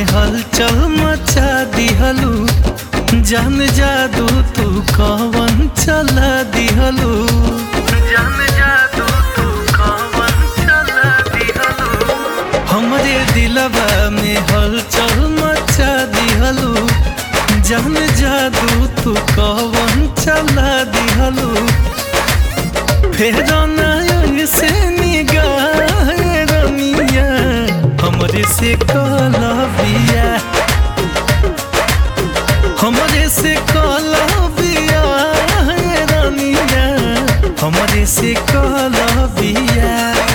हलचल मचा दिहलू जान जादू तू कवन चला दिहलू जान जादू तू कवन चला दिहलू हमरे दिलवा में हलचल मचा दिहलू जान जादू तू कवन चला दिहलू फेर नयन से निगाह रमिया हमरे से कलबिया हमरे से कलबिया रमिया हमरे से कलबिया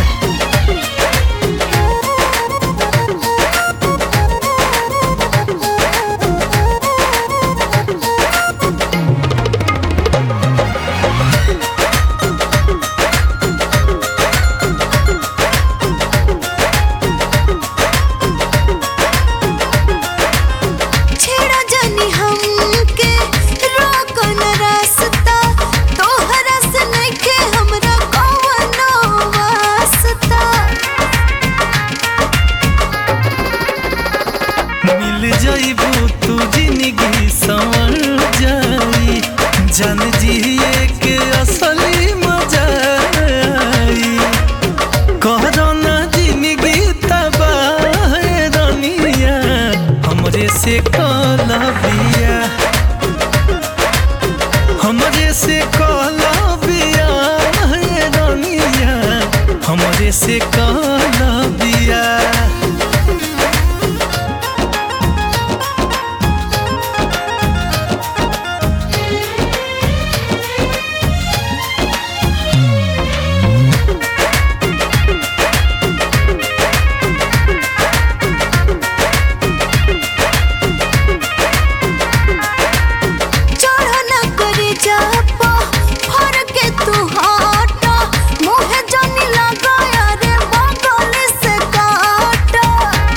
छेड़ा जनी हमके रोको न रास्ता तोहरा से नइखे हमरा कवनो वास्ता मिल जाइबू तू जिंदगी संवर जाई जन जिए के असली मजा आई कहरो ना जिंदगी तबाह रनिया हमरे से कलबिया हमरे से कलबिया रनिया हमरे से कलबिया चढ़ न करे जापा फर के तू हटा मुहे जनी लगाया रे बगल से काटा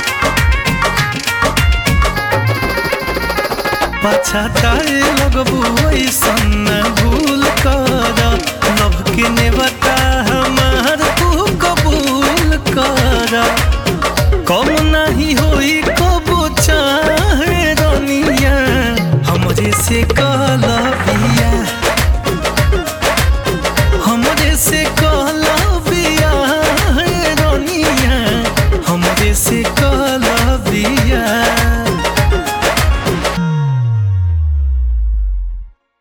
पछताए लगबू ऐसन भूल कर लव के ने बता हमार तू कबूल कर कम नहीं होई कबू चाहे रनिया हमरे से कलबिया